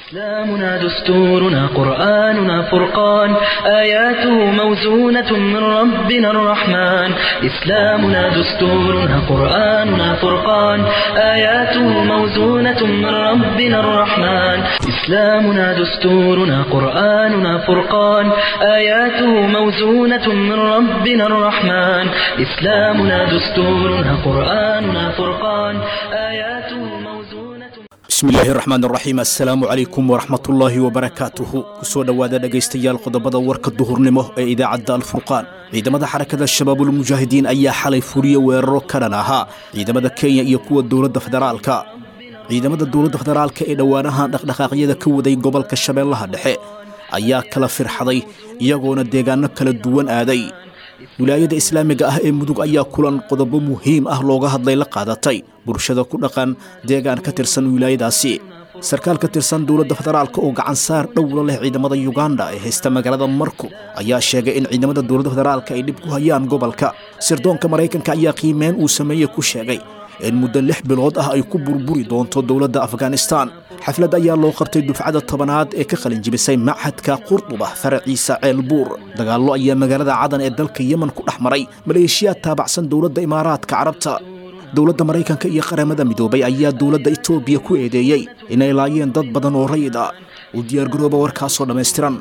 إسلامنا دستورنا قرآننا فرقان آياته موزونة من ربنا الرحمن إسلامنا دستورنا قرآننا فرقان آياته موزونة من ربنا الرحمن إسلامنا دستورنا قرآننا فرقان آياته موزونة من ربنا الرحمن إسلامنا دستورنا قرآننا فرقان آياته موزونة bismillaahi raxmaan raxiim assalaamu calaykum waraxmatullaahi wabarakaatuhu kusoo dhowaada dhegaystayaal qodobada warka duhurnimo ee idaacadda alfurqaan ciidamada xarakada shabaabulmujaahidiin ayaa xalay fuliya weeraro ka dhan ahaa ciidamada kenya iyo kuwa dowladda federaalka ciidamada dowladda federaalka ee dhowaanaha dhaqdhaqaaqyada ka waday gobolka shabeellaha dhexe ayaa kala firxaday iyagoona deegaano kala duwan aaday wilaayada islaamiga ah ee mudug ayaa kulan qodobo muhiim ah looga hadlay la qaadatay bulshada ku dhaqan deegaan ka tirsan wilaayadaasi sarkaal ka tirsan dowladda federaalka oo gacan saar dhowla leh ciidamada yuganda ee haysta magaalada marku ayaa sheegay in ciidamada dowladda federaalka ay dhib ku hayaan gobolka sirdoonka maraykanka ayaa qiimeyn uu sameeyey ku sheegay in muddo lix bilood ah ay ku burburi doonto dowladda afghanistan xaflad ayaa loo qabtay dufcada tobanaad ee ka qalinjibisay machadka qurduba faraciisa ceelbuur dagaallo ayaa magaalada cadan ee dalka yemen ku dhex maray maleeshiyaad taabacsan dowladda imaaraadka carabta dowladda maraykanka iyo qaramada midoobay ayaa dowladda etoobiya ku eedeeyey inay laayeen dad badan oo rayid ah u diyaargarooba warkaasoo dhammaystiran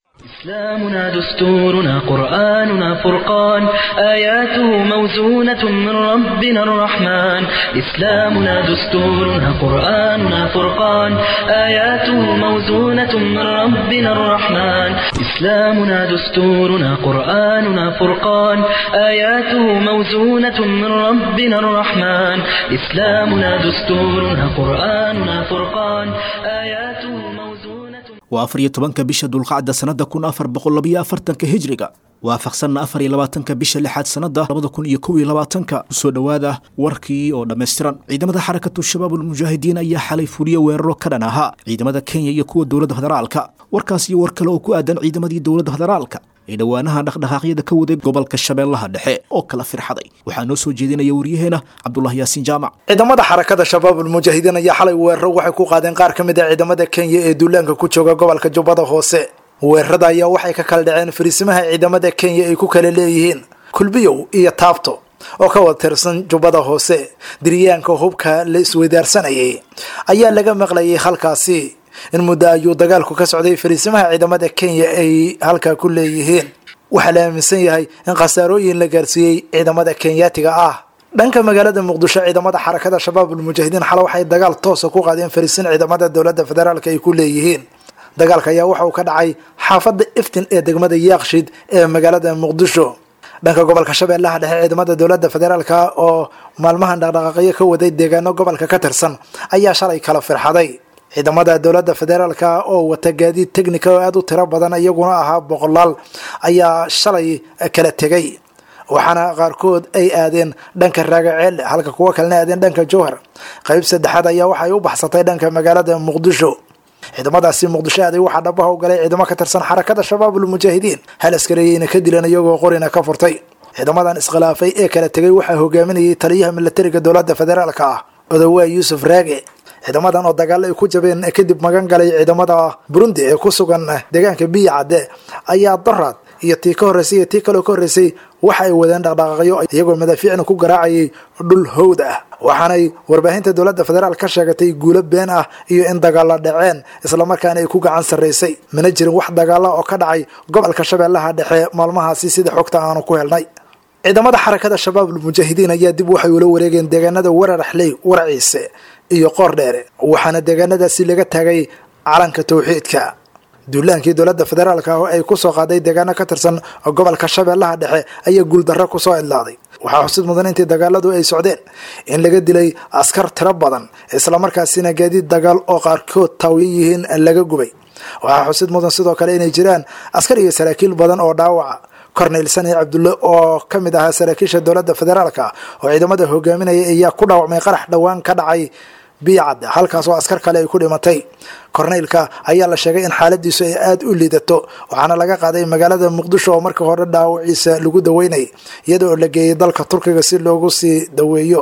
إسلامنا دستورنا قرآننا فرقان آياته موزونة من ربنا الرحمن إسلامنا دستورنا قرآننا فرقان آياته موزونة من ربنا الرحمن إسلامنا دستورنا قرآننا فرقان آياته موزونة من ربنا الرحمن إسلامنا دستورنا قرآننا فرقان آياته موزونة waa afar iyo tobanka bisha dulqacda sannadda kun afar boqol labayo afartanka hijriga waafaqsanna afar iyo labaatanka bisha lixaad sannadda labada kun iyo kow iyo labaatanka kusoo dhowaada warkii oo dhammaystiran ciidamada xarakatu shabaabulmujaahidiin ayaa xalay fuliya weeraro ka dhan ahaa ciidamada kenya iyo kuwa dowladda federaalka warkaas iyo war kale oo ku aadan ciidamadii dowladda federaalka ee dhowaanaha dhaqdhaqaaqyada ka waday gobolka shabeellaha dhexe oo kala firxaday waxaa noo soo jeedinaya waryaheena cabdulahi yaasiin jaamac ciidamada xarakada shabaabulmujaahidiin ayaa xalay weeraro waxay ku qaadeen qaar ka mid a ciidamada kenya ee duulaanka ku jooga gobolka jubbada hoose weerarada ayaa waxay ka kala dhaceen fariisimaha ciidamada kenya ay ku kala leeyihiin kulbiyow iyo taabto oo ka wada tirsan jubbada hoose diryaanka hubka la isweydaarsanayay ayaa laga maqlayay halkaasi in muddo ayuu dagaalku ka socday fariisimaha ciidamada kenya ay halkaa ku leeyihiin waxaa la aaminsan yahay in khasaarooyin la gaarsiiyey ciidamada kenyaatiga ah dhanka magaalada muqdisho ciidamada xarakada shabaabulmujaahidiin xale waxay dagaal toosa ku qaadeen fariisin ciidamada dowladda federaalk ay ku leeyihiin dagaalka ayaa waxa uu ka dhacay xaafadda iftin ee degmada yaaqshid ee magaalada muqdisho dhanka gobolka shabeellaha dhexe ciidamada dowladda federaalk oo maalmahan dhaqdhaqaaqyo ka waday deegaano gobolka ka tirsan ayaa shalay kala firxaday ciidamada dowladda federaalka oo wata gaadiid technica oo aada u tiro badan iyaguna ahaa boqolaal ayaa shalay kala tegay waxaana qaarkood ay aadeen dhanka raagaceelle halka kuwo kalena aadeen dhanka jowhar qeyb saddexaad ayaa waxay u baxsatay dhanka magaalada muqdisho ciidamadaasi muqdisho aaday waxaa dhabaha u galay ciidamo ka tirsan xarakada shabaabulmujaahidiin hal askareeyeyna ka dilan iyagoo qorina ka furtay ciidamadan iskhilaafay ee kala tegay waxaa hogaaminayay taliyaha milatariga dowladda federaalka ah odowaa yuusuf raage ciidamadan oo dagaalo ay ku jabeen kadib magan galay ciidamada burundi ee ku sugan deegaanka biya cadde ayaa doraad iyo tii ka horreysay iyo tii kaleo ka horreysay waxa ay wadeen dhaqdhaqaaqyo iyagoo madaafiicna ku garaacayay dhul howd ah waxaanay warbaahinta dowladda federaal ka sheegatay guulo been ah iyo in dagaalo dhaceen islamarkaana ay ku gacan sarraysay mana jirin wax dagaala oo ka dhacay gobolka shabeellaha dhexe maalmahaasi sida xogta aanu ku helnay ciidamada xarakada shabaabulmujaahidiin ayaa dib waxay ula wareegeen deegaanada wararaxley waraciise iyo qoor dheere waxaana deegaanadaasi laga taagay calanka tawxiidka duulaankii dowladda federaalka ah oo ay kusoo qaaday deegaano ka tirsan gobolka shabeellaha dhexe ayaa guuldarro kusoo idlaaday waxaa xusid mudan intii dagaaladu ay socdeen in laga dilay askar tiro badan islamarkaasina gaadiid dagaal oo qaarkood taawiyo yihiin laga gubay waxaa xusid mudan sidoo kale inay jiraan askar iyo saraakiil badan oo dhaawaca cornel sani cabdulle oo ka mid ahaa saraakiisha dowladda federaalka oo ciidamada hogaaminaya ayaa ku dhaawacmay qarax dhowaan ka dhacay biyacad halkaas oo askar kale ay ku dhimatay korneylka ayaa la sheegay in xaaladiisu ay aada u liidato waxaana laga qaaday magaalada muqdisho oo markii hore dhaawaciisa lagu daweynayay iyada oo la geeyay dalka turkiga si loogu sii daweeyo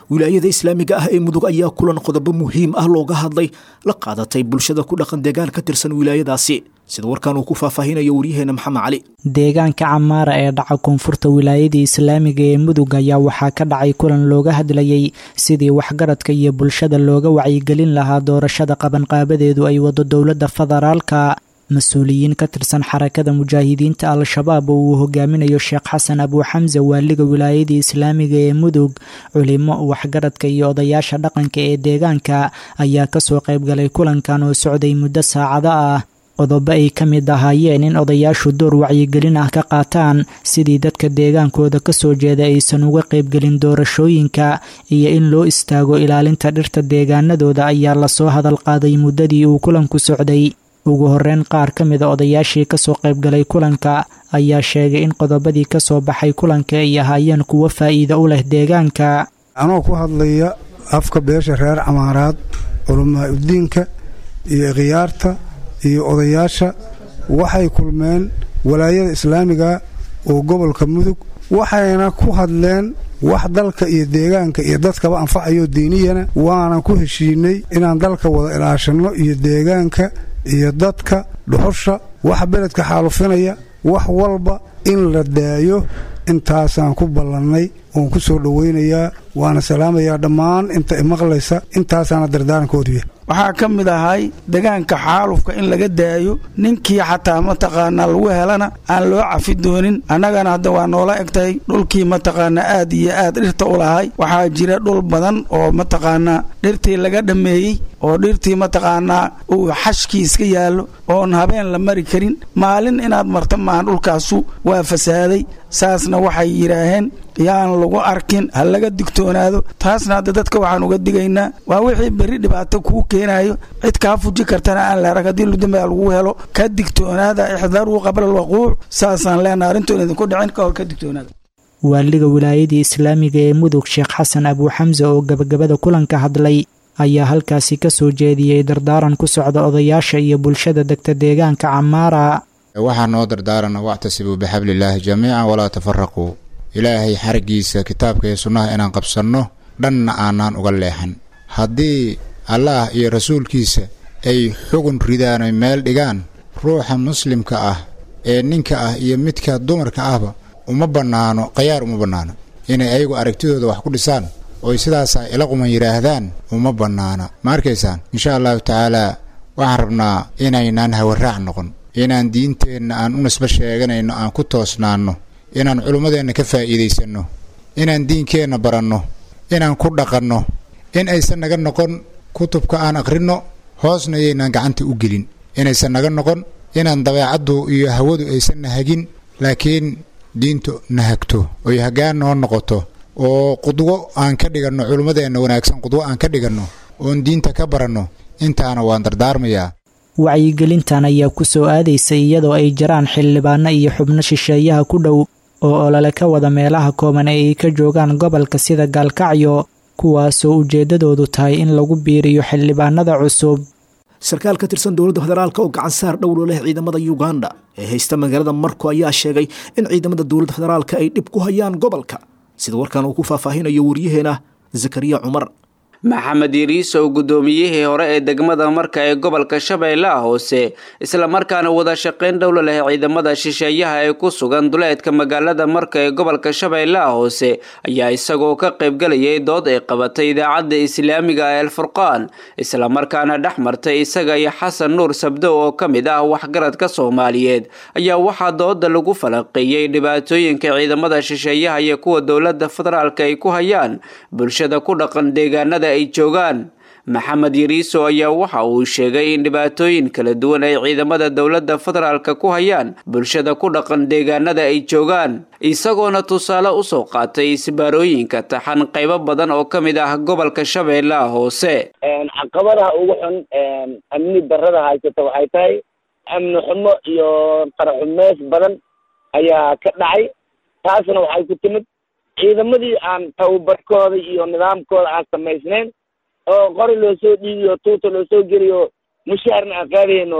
wilaayada islaamiga ah ee mudug ayaa kulan qodobo muhiim ah looga hadlay la qaadatay bulshada ku dhaqan deegaan ka tirsan wilaayadaasi sida warkan uu ku faahfaahinayo waryaheena maxamed cali deegaanka camaara ee dhaca koonfurta wilaayadii islaamiga ee mudug ayaa waxaa ka dhacay kulan looga hadlayay sidii waxgaradka iyo bulshada looga wacyigelin lahaa doorashada qabanqaabadeedu ay wado dowladda federaalka mas-uuliyiin ka tirsan xarakada mujaahidiinta al-shabaab oo uu hogaaminayo sheekh xasan abuuxamse waaliga wilaayadii islaamiga ee mudug culimo waxgaradka iyo odayaasha dhaqanka ee deegaanka ayaa kasoo qaybgalay kulankan oo socday muddo saacado ah qodobo ay ka mid ahaayeen in odayaashu door wacyigelin ah ka qaataan sidii dadka deegaankooda kasoo jeeda aysan uga qaybgelin doorashooyinka iyo in loo istaago ilaalinta dhirta deegaanadooda ayaa lasoo hadal qaaday muddadii uu kulanku socday ugu horeyn qaar ka mida odayaashii kasoo qaybgalay kulanka ayaa sheegay in qodobadii kasoo baxay kulanka ay ahaayeen kuwo faa'iido u leh deegaanka anoo ku hadlaya afka beesha reer camaaraad culamaa udiinka iyo khiyaarta iyo odayaasha waxay kulmeen walaayada islaamiga oo gobolka mudug waxayna ku hadleen wax dalka iyo deegaanka iyo dadkaba anfacayo diiniyana waanan ku heshiinay inaan dalka wada ilaashanno iyo deegaanka iyo dadka dhuxusha wax beledka xaalufinaya wax walba in la daayo intaasaan ku ballannay oon ku soo dhowaynayaa waana salaamayaa dhammaan inta imaqlaysa intaasaana dardaarankooduu yahay waxaa ka mid ahay degaanka xaalufka in laga daayo ninkii xataa mataqaanaa lagu helana aan loo cafi doonin annagana hadda waa noola egtahay dhulkii mataqaanaa aad iyo aad dhirta u lahay waxaa jira dhul badan oo mataqaanaa dhirtii laga dhammeeyey oo dhirtii mataqaanaa uu xashkii iska yaallo oon habeen la mari karin maalin inaad marta maahan dhulkaasu waa fasaaday saasna waxay yidhaaheen yaan lagu arkin ha laga digtoonaado taasna hadda dadka waxaan uga digaynaa waa wixii berri dhibaato kuu keenaayo cid kaa fuji kartana aan la arag haddii ludambaa lagu helo ka digtoonaada ixdaaruu qabla alwaquuc saasaan leenaha arrintoon idinku dhicin ka hor ka digtoonaada waaliga wilaayadii islaamiga ee mudug sheekh xasan abuuxamse oo gabagabada kulanka hadlay ayaa halkaasi ka soo jeediyey dardaaran ku socda odayaasha iyo bulshada degta deegaanka camaara waxaa noo dardaarana wactasibuu bixabliillaahi jamiican walaa tafaraquu ilaahay xariggiisa kitaabka iyo sunnaha inaan qabsanno dhanna aanaan uga leexan haddii allaah iyo rasuulkiisa ay xugun ridaan oy meel dhigaan ruuxa muslimka ah ee ninka ah iyo midka dumarka ahba uma bannaano khayaar uma bannaano inay ayagu aragtidooda wax ku dhisaan oy sidaasaa ila quman yidhaahdaan uma bannaana ma arkaysaan insha allahu tacaalaa waxaan rabnaa inaynaan hawaraac noqon inaan diinteenna aan u nisbo sheeganayno aan ku toosnaanno inaan culummadeenna ka faa'iidaysanno inaan diinkeenna baranno inaan ku dhaqanno in aysan naga noqon kutubka aan akhrinno hoosna yaynaan gacanta u gelin inaysan naga noqon inaan dabeecaddu iyo hawadu aysan na hagin laakiin diintu na hagto oy haggaan noo noqoto oo qudwo aan ka dhiganno culummadeenna wanaagsan qudwo aan ka dhiganno oon diinta ka baranno intaana waan dardaarmayaa wacyigelintan ayaa ku soo aadaysay iyadoo ay jiraan xildhibaano iyo xubno shisheeyaha ku dhow oo olole ka wada meelaha kooban ee ay ka joogaan gobolka sida gaalkacyo kuwaasoo ujeeddadoodu tahay in lagu biiriyo xildhibaanada cusub sarkaal ka tirsan dowladda federaalk oo gacan saar dhowlo leh ciidamada uganda ee haysta magaalada marko ayaa sheegay in ciidamada dowladda federaalka ay dhib ku hayaan gobolka sida warkan uu ku faahfaahinayo waryaheena zakariya cumar maxamed yariisow guddoomiyihii hore ee degmada marka ee gobolka shabeellaha hoose islamarkaana wada shaqayn dhowla leh ciidamada shisheeyaha ee ku sugan duleedka magaalada marka ee gobolka shabeellaha hoose ayaa isagoo ka qaybgalayay dood ay qabatay idaacadda islaamiga ee alfurqaan islamarkaana dhex martay isaga iyo xasan nuur sabdow oo ka mid ah waxgaradka soomaaliyeed ayaa waxaa dooda lagu falanqeeyey dhibaatooyinka ciidamada shisheeyaha iyo kuwa dowladda federaalka ay ku hayaan bulshada ku dhaqan deegaanada ay joogaan maxamed yariiso ayaa waxa uu sheegay in dhibaatooyin kala duwan ay ciidamada dowladda federaalka ku hayaan bulshada ku dhaqan deegaanada ay joogaan isagoona tusaale usoo qaatay isbaarooyinka taxan qaybo badan oo ka mid ah gobolka shabeellaha hoose caqabadaha ugu xun amni darada haysata waxay tahay amni xumo iyo qaraxumeys badan ayaa ka dhacay taasna waxay ku timid ciidamadii aan tababarkooda iyo nidaamkooda aan samaysnayn oo qori loo soo dhiibiyo tuuta loo soo geliyo mushaarna aan qaadayno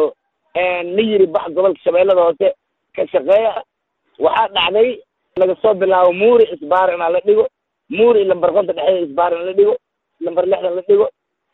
la yiri bax gobolka shabeellada hoose ka shaqeeya waxaa dhacday laga soo bilaabo muuri isbaar inaa la dhigo muur iyo lambar konta dhexdeeda isbaaran la dhigo lambar lixdan la dhigo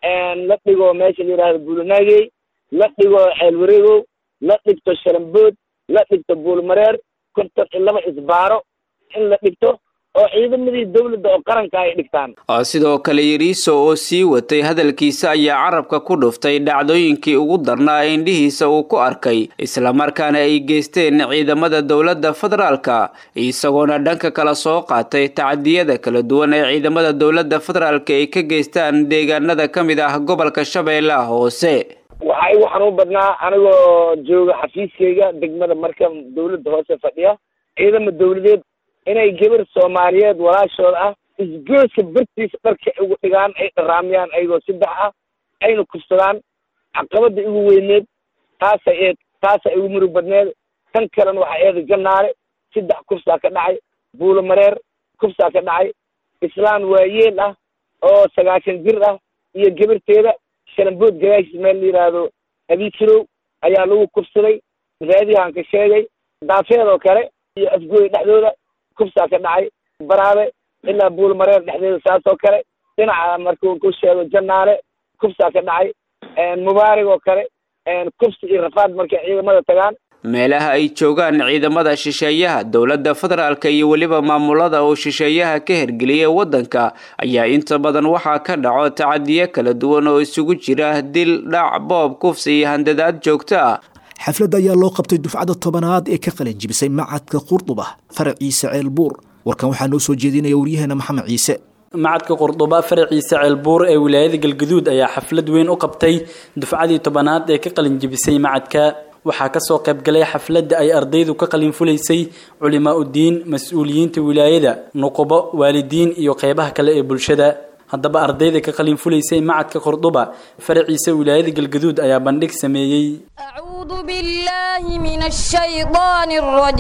la dhigo meesha la yidhahdo buulanaagey la dhigo ceel wareegow la dhigto sharambood la dhigto buulmareer konton iyo laba isbaaro in la dhigto oo ciidamadii dawladda oo qaranka ay dhigtaan sidoo kale yariiso oo sii watay hadalkiisa ayaa carabka ku dhuftay dhacdooyinkii ugu darnaa ee indhihiisa uu ku arkay islamarkaana ay geysteen ciidamada dowladda federaalka isagoona dhanka kale soo qaatay tacadiyada kala duwan ee ciidamada dowladda federaalka ay ka geystaan deegaanada ka mid ah gobolka shabeellaha hoose waxaa igu xanuun badnaa anigoo jooga xafiiskayga degmada marka dawladda hoose fadhiya ciidama dawladeed inay gabar soomaaliyeed walaashooda ah isgooska bartiisa dharka ugu dhigaan ay dharaamiyaan ayagoo saddex ah ayna kufsadaan caqabada igu weyneed taasa eed taasa igu murug badneed tan kalena waxaa eeda gannaale saddex kufsaa ka dhacay buulo mareer kufsaa ka dhacay islaan waayeel ah oo sagaashan jir ah iyo gabarteeda shalambood gadaashiis meel la yidhaahdo abiikirow ayaa lagu kufsaday raadiyahan ka sheegay daafeedoo kale iyo afgooy dhexdooda kufsaa ka dhacay baraabe ilaa buulmareer dhexdeeda saas oo kale dhinaca markuu ku sheego jannaale kufsaa ka dhacay mubaarig oo kale kufsi iyo rafaad markay ciidamada tagaan meelaha ay joogaan ciidamada shisheeyaha dowladda federaalka iyo weliba maamulada oo shisheeyaha ka hergeliyay waddanka ayaa inta badan waxaa ka dhaco tacadiyo kala duwan oo isugu jira dil dhac boob kufsi iyo handadaad joogto ah xafladda ayaa loo qabtay dufcada tobanaad ee ka qalin jibisay macadka qurduba faraciise ceelbuur warkan waxaa noo soo jeedinaya waryaheena maxamed ciise macadka qurduba faraciise ceelbuur ee wilaayada galgaduud ayaa xaflad weyn u qabtay dufcadii tobanaad ee ka qalin jibisay macadka waxaa kasoo qaybgalay xafladda ay ardaydu ka qalin fulaysay culimaa udiin mas-uuliyiinta wilaayada nuqubo waalidiin iyo qeybaha kale ee bulshada haddaba ardayda ka qalin fulaysay macadka qurduba faraciisa wilaayada galgaduud ayaa bandhig sameeyey أعوذ بالله من الشيطان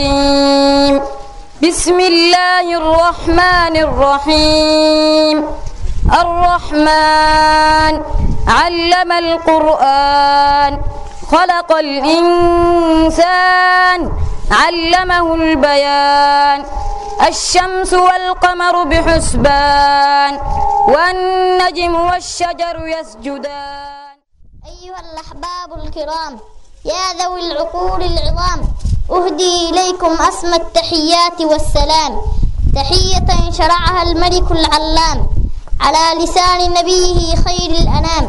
الرجيم بسم الله الرحمن الرحيم الرحمن علم القرآن خلق الإنسان علمه البيان الشمس والقمر بحسبان والنجم والشجر يسجدان أيها الأحباب الكرام يا ذوي العقول العظام أهدي إليكم أسمى التحيات والسلام تحية شرعها الملك العلام على لسان نبيه خير الأنام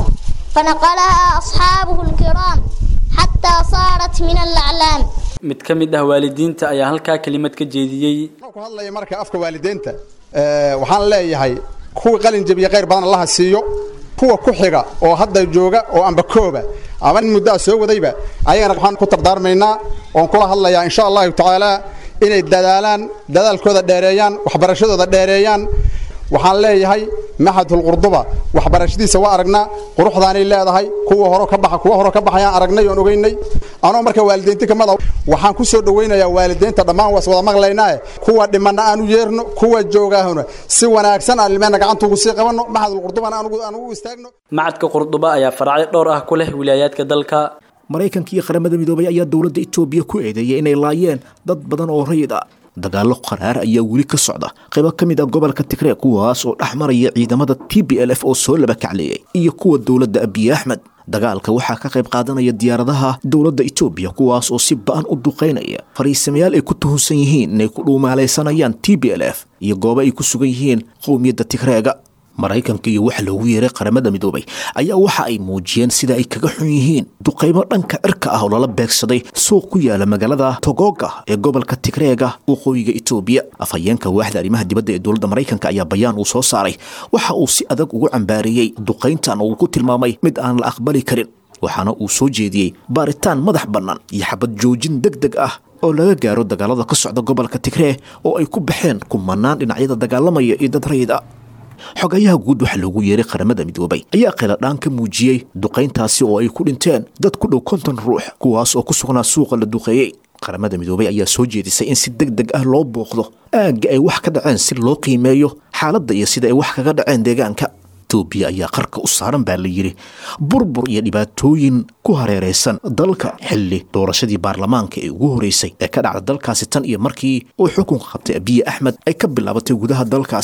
فنقلها أصحابه الكرام حتى صارت من الأعلام mid ka mid ah waalidiinta ayaa halkaa kelimad ka jeediyey ku hadlaya marka afka waalidiinta waxaan leeyahay kuwa qalin jabiya khayr badan allaha siiyo kuwa ku xiga oo hadda jooga oo amba kooba ama in muddaa soo wadayba ayagana waxaan ku dardaarmaynaa oon kula hadlayaa insha allahu tacaala inay dadaalaan dadaalkooda dheereeyaan waxbarashadooda dheereeyaan waxaan leeyahay maxadul qurduba waxbarashadiisa waa aragnaa quruxdaanay leedahay kuwa hore ka baxa kuwa hore ka baxayaan aragnay oon ogeynay anoo marka waalidiinta kamada waxaan ku soo dhawaynayaa waalidiinta dhammaan waas wada maqlaynaa kuwa dhimana aan u yeerno kuwa joogaahuna si wanaagsan aan ilmeena gacanta ugu sii qabanno maxadul qurdubana aan ugu istaagno macadka qurduba ayaa faracyo dhowr ah ku leh wilaayaadka dalka maraykanka iyo qaramada midoobay ayaa dowladda etoobiya ku eedeeyay inay laayeen dad badan oo rayid ah dagaallo qaraar ayaa weli ka socda qaybo ka mid ah gobolka tigreeg kuwaas oo dhex maraya ciidamada t b l f oo soo laba kacleeyay iyo kuwa dowladda abiy axmed dagaalka waxaa ka qayb qaadanaya diyaaradaha dowladda etoobiya kuwaas oo si ba-an u duqaynaya fariisamayaal ay ku tuhunsan yihiin inay ku dhuumaalaysanayaan t b l f iyo goobo ay ku sugan yihiin qowmiyadda tigreega maraykanka iyo waxa loogu yeeray qaramada midoobay ayaa waxa ay muujiyeen sida ay kaga xun yihiin duqaymo dhanka cirka ah oo lala beegsaday suuq ku yaala magaalada togoga ee gobolka tigreega waqooyiga etoobiya afhayeenka waaxda arrimaha dibadda ee dowladda maraykanka ayaa bayaan uu soo saaray waxa uu si adag ugu cambaareeyey duqayntan uu ku tilmaamay mid aan la aqbali karin waxaana uu soo jeediyey baaritaan madax bannaan iyo xabad joojin deg deg ah oo laga gaaro dagaalada ka socda gobolka tigree oo ay ku baxeen kumanaan dhinacyada dagaalamaya iyo dad rayid ah xogayaha guud waxaa loogu yeeray qaramada midoobay ayaa qiladhaan ka muujiyey duqayntaasi oo ay ku dhinteen dad ku dhow konton ruux kuwaas oo ku sugnaa suuqa la duqeeyey qaramada midoobay ayaa soo jeedisay in si deg deg ah loo booqdo aagga ay wax ka dhaceen si loo qiimeeyo xaaladda iyo sida ay wax kaga dhaceen deegaanka etoobiya ayaa qarka u saaran baa la yidhi burbur iyo dhibaatooyin ku hareeraysan dalka xilli doorashadii baarlamaanka ee ugu horeysay ee ka dhacda dalkaasi tan iyo markii uu xukunka qabtay abiye axmed ay ka bilaabatay gudaha dalkaasi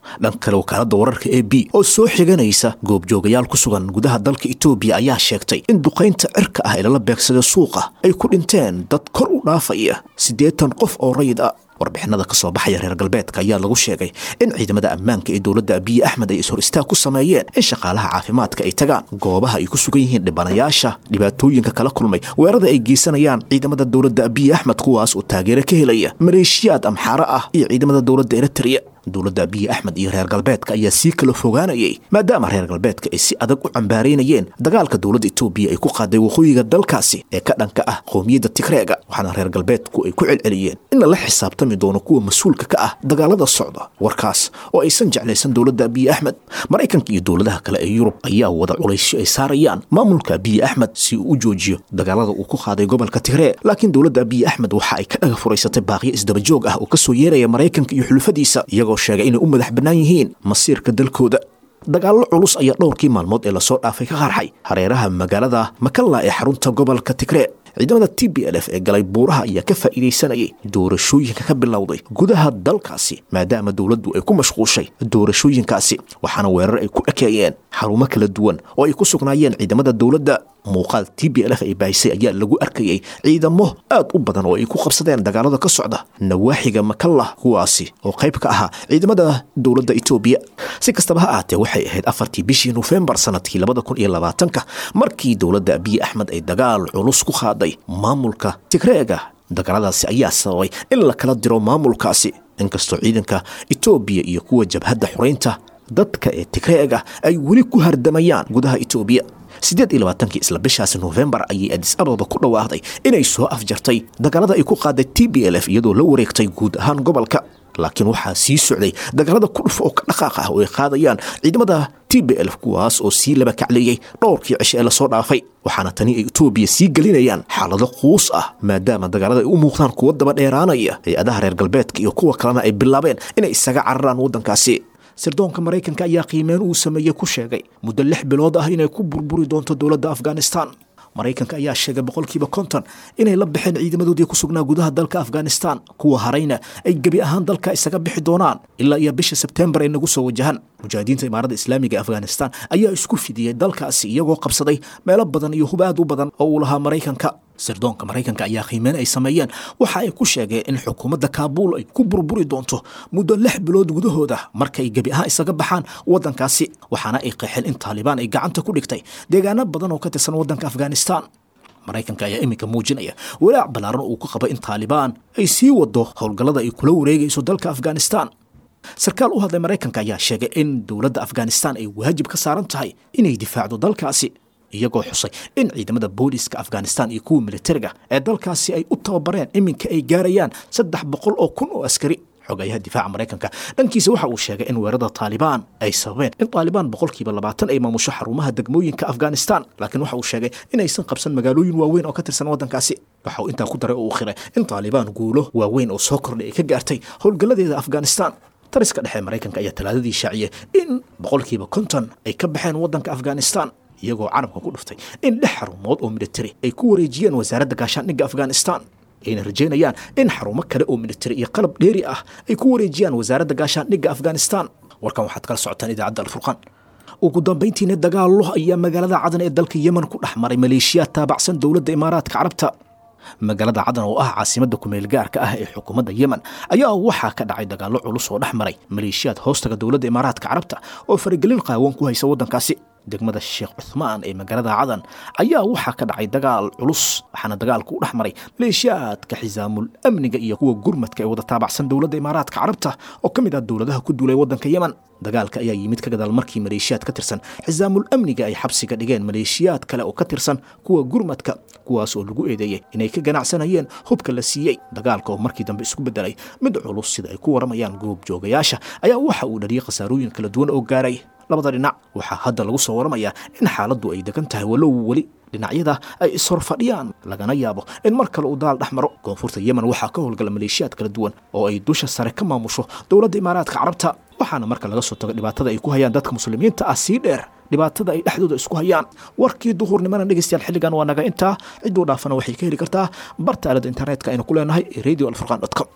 dhan kale wakaaladda wararka e b oo soo xiganaysa goobjoogayaal ku sugan gudaha dalka etoobiya ayaa sheegtay in duqaynta cirka ah ee lala beegsaday suuqa ay ku dhinteen dad kor u dhaafaya siddeetan qof oo rayid ah warbixinada ka soo baxaya reer galbeedka ayaa lagu sheegay in ciidamada ammaanka ee dowladda abiyi axmed ay ishor istaag ku sameeyeen in shaqaalaha caafimaadka ay tagaan goobaha ay ku sugan yihiin dhibanayaasha dhibaatooyinka kala kulmay weerarada ay geysanayaan ciidamada dowladda abiyi axmed kuwaas oo taageero ka helaya maleeshiyaad amxaaro ah iyo ciidamada dowladda eritrea dowladda abiyi axmed iyo reer galbeedka ayaa sii kala fogaanayay maadaama reer galbeedka ay si adag u cambaaraynayeen dagaalka dowladda etoobiya ay ku qaaday waqooyiga dalkaasi ee ka dhanka ah qowmiyadda tigreega waxaana reer galbeedku ay ku celceliyeen in lala xisaabtami doono kuwa mas-uulka ka ah dagaalada socda warkaas oo aysan jeclaysan dowladda abiyi axmed maraykanka iyo dowladaha kale ee yurub ayaa wada culaysyo ay saarayaan maamulka abiyi axmed si uu u joojiyo dagaalada uu ku qaaday gobolka tigree laakiin dowladda abiyi axmed waxa ay ka dhaga furaysatay baaqyo isdabajoog ah oo kasoo yeeraya maraykanka iyo xulufadiisa iyagoo sheegay inay u madax bannaan yihiin masiirka dalkooda dagaallo culus ayaa dhowrkii maalmood ee lasoo dhaafay ka qarxay hareeraha magaalada makalla ee xarunta gobolka tigree ciidamada t b l f ee galay buuraha ayaa ka faa'iidaysanayay doorashooyinka ka bilowday gudaha dalkaasi maadaama dowladdu ay ku mashquushay doorashooyinkaasi waxaana weerar ay ku ekeeyeen xarumo kala duwan oo ay ku sugnaayeen ciidamada dowladda muuqaal t b l f ay baahisay ayaa lagu arkayay ciidamo aad u badan oo ay ku qabsadeen dagaalada ka socda nawaaxiga makalla kuwaasi oo qayb ka ahaa ciidamada dowladda etoobiya si kastaba ha ahaatee waxay ahayd afartii bishii nofembar sanadkii labada kun iyo labaatanka markii dowladda abiyi axmed ay dagaal culus ku qaaday maamulka tigreega dagaaladaasi ayaa sababay in la kala diro maamulkaasi inkastoo ciidanka etoobiya iyo kuwa jabhadda xoraynta dadka ee tigreega ay weli ku hardamayaan gudaha etoobiya siddeed iyo labaatankii isla bishaasi nofembar ayay adis ababa ku dhawaaqday inay soo afjartay dagaalada ay ku qaaday t b l f iyadoo la wareegtay guud ahaan gobolka laakiin waxaa sii socday dagaalada kudhuf oo ka dhaqaaq ah oo ay qaadayaan ciidamada t b l kuwaas oo sii laba kacleeyey dhowrkii cishe ee lasoo dhaafay waxaana tani ay etoobiya sii gelinayaan xaalado quus ah maadaama dagaalada ay u muuqdaan kuwa daba dheeraanaya hay-adaha reer galbeedka iyo kuwa kalena ay bilaabeen inay isaga cararaan waddankaasi sirdoonka maraykanka ayaa qiimeen uu sameeyey ku sheegay muddo lix bilood ah inay ku burburi doonto dowladda afghanistan maraykanka ayaa sheegay boqolkiiba konton inay la baxeen ciidamadoodii ku sugnaa gudaha dalka afghanistan kuwa harayna ay gebi ahaan dalka isaga bixi doonaan ilaa iyo bisha sebtembar ay nagu soo wajahan mujaahidiinta imaaradda islaamiga ee afghanistan ayaa isku fidiyey dalkaasi iyagoo qabsaday meelo badan iyo hub aad u badan oo uu lahaa maraykanka sirdoonka maraykanka ayaa qiimeyn ay sameeyeen waxa ay ku sheegeen in xukuumadda kaabuul ay ku burburi doonto muddo lix bilood gudahooda markay gebi ahaan isaga baxaan waddankaasi waxaana ay qeexeen in taalibaan ay gacanta ku dhigtay deegaano badan oo ka tirsan waddanka afghanistan maraykanka ayaa iminka muujinaya walaac ballaaran uu ku qaba in taalibaan ay sii wado howlgallada ay kula wareegayso dalka afghanistan sarkaal u hadlay maraykanka ayaa sheegay in dowladda afghanistan ay waajib ka saaran tahay inay difaacdo dalkaasi iyagoo xusay in ciidamada booliiska afghanistan iyo kuwa militariga ee dalkaasi ay u tababareen iminka ay gaarayaan saddex boqol oo kun oo askari xogayaha difaaca maraykanka dhankiisa waxa uu sheegay in weerarada taalibaan ay sababeen in taalibaan boqolkiiba labaatan ay maamusho xarumaha degmooyinka afghanistan laakiin waxa uu sheegay inaysan qabsan magaalooyin waaweyn oo ka tirsan waddankaasi waxa uu intaa ku daray oo uu khiray in taalibaan guulo waaweyn oo soo kordhay ay ka gaartay howlgalladeeda afghanistan tariska dhexe maraykanka ayaa talaadadii shaaciyay in boqolkiiba konton ay ka baxeen waddanka afghanistan iyagoo carabka ku dhuftay in lix xarumood oo militari ay ku wareejiyeen wasaaradda gaashaandhigga afghanistan ayna rajaynayaan in xarumo kale oo militari iyo qalab dheeri ah ay ku wareejiyaan wasaaradda gaashaandhigga afghanistan warkan waxaad kala socotaan idaacadda alfurqaan ugu dambayntiina dagaallo ayaa magaalada cadan ee dalka yemen ku dhex maray maleeshiyaad taabacsan dowladda imaaraadka carabta magaalada cadan oo ah caasimadda kumeel gaarka ah ee xukuumadda yemen ayaa waxaa ka dhacay dagaallo culus oo dhex maray maleeshiyaad hoostaga dowladda imaaraadka carabta oo faragelin qaawan ku haysa waddankaasi degmada sheekh cuthmaan ee magaalada cadan ayaa waxaa ka dhacay dagaal culus waxaana dagaalku u dhex maray maleeshiyaadka xisaamul amniga iyo kuwa gurmadka ee wada taabacsan dowladda imaaraadka carabta oo ka mid ah dowladaha ku duulay waddanka yemen dagaalka ayaa yimid ka gadaal markii maleeshiyaad ka tirsan xisaamul amniga ay xabsiga dhigeen maleeshiyaad kale oo ka tirsan kuwa gurmadka kuwaas oo lagu eedeeyey inay ka ganacsanayeen hubka la siiyey dagaalka oo markii dambe isku bedelay mid culus sida ay ku waramayaan goobjoogayaasha ayaa waxa uu dhaliyey khasaarooyin kala duwan oo gaaray labada dhinac waxaa hadda lagu soo waramayaa in xaaladdu ay degan tahay walow weli dhinacyada ay ishor fadhiyaan lagana yaabo in mar kale uu daal dhex maro koonfurta yemen waxaa ka howlgala maleeshiyaad kala duwan oo ay dusha sare ka maamusho dowladda imaaraadka carabta waxaana marka laga soo tago dhibaatada ay ku hayaan dadka muslimiinta ah sii dheer dhibaatada ay dhexdooda isku hayaan warkii duhurnimana dhegeystayaal xilligan waa naga intaa cidduu dhaafana waxay ka heli kartaa barta aalada internetka aynu ku leenahay radio alfurqan com